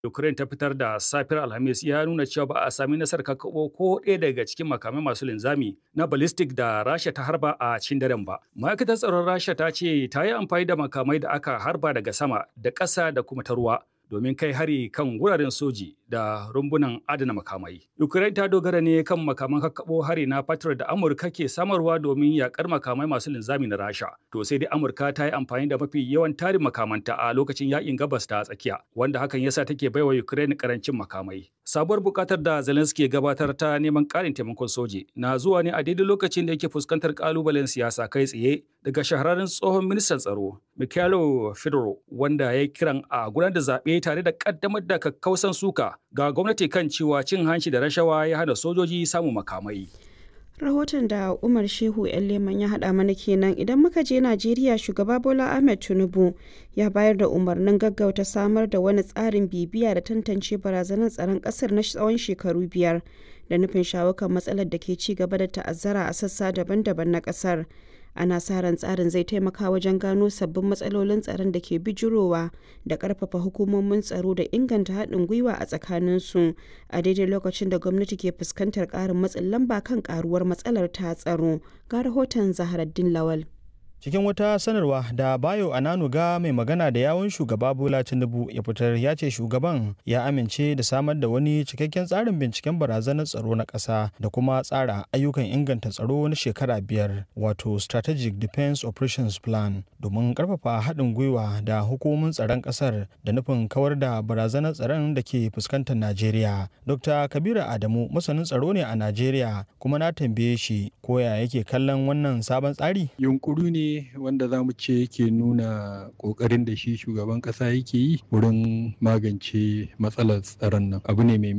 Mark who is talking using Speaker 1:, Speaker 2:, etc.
Speaker 1: Ukraine ta fitar da safiyar Alhamis ya nuna cewa ba a sami nasarar kakkaɓo ko ɗaya daga cikin makamai masu linzami na ballistic da Rasha ta harba a cikin daren ba. Ma'aikatar tsaron Rasha ta ce ta yi amfani da makamai da aka harba daga sama da ƙasa da kuma ta ruwa domin kai hari kan wuraren soji da rumbunan adana makamai. Ukraine ta dogara ne kan makaman kakkaɓo hari na Patriot da Amurka ke samarwa domin yakar makamai masu linzami na Rasha. To sai dai Amurka ta yi amfani da mafi yawan tarin makamanta a lokacin yakin gabas ta tsakiya, wanda hakan yasa take baiwa Ukraine karancin makamai. Sabuwar bukatar da Zelensky gabatar ta neman ƙarin taimakon soji na zuwa ne a daidai lokacin da yake fuskantar kalubalen siyasa kai tsaye daga shahararren tsohon ministan tsaro Mikhailo Fedorov wanda ya kiran a gudanar da zaɓe tare da ƙaddamar da kakkausan suka ga gwamnati kan cewa cin hanci da rashawa ya hana sojoji samun makamai.
Speaker 2: rahoton da umar shehu yan leman ya haɗa mana kenan idan muka je najeriya shugaba bola ahmed tinubu ya bayar da umarnin gaggauta samar da wani tsarin bibiya da tantance barazanar tsaron ƙasar na tsawon shekaru biyar da nufin shawo kan matsalar da ke ci gaba da ta'azzara a sassa daban-daban na ƙasar ana sa ran tsarin zai taimaka wajen gano sabbin matsalolin tsaron da ke bijirowa da karfafa hukumomin tsaro da inganta haɗin gwiwa a tsakaninsu a daidai lokacin da gwamnati ke fuskantar ƙarin matsin lamba kan ƙaruwar matsalar ta tsaro ga rahoton zaharaddin lawal
Speaker 3: cikin wata sanarwa da bayo ananuga mai magana da yawun shugaba bola tinubu ya fitar ya ce shugaban ya amince da samar da wani cikakken tsarin binciken barazanar tsaro na ƙasa da kuma tsara ayyukan inganta tsaro na shekara biyar wato strategic defense operations plan domin karfafa haɗin gwiwa da hukumomin tsaron ƙasar da nufin kawar da barazanar tsaron da ke fuskantar najeriya dr kabiru adamu masanin tsaro ne a najeriya kuma na tambaye shi koya yake kallon wannan sabon tsari
Speaker 4: yunkuru ne wanda za mu ce yake nuna ƙoƙarin da shi shugaban ƙasa yake yi wurin magance matsalar tsaron nan abu ne mai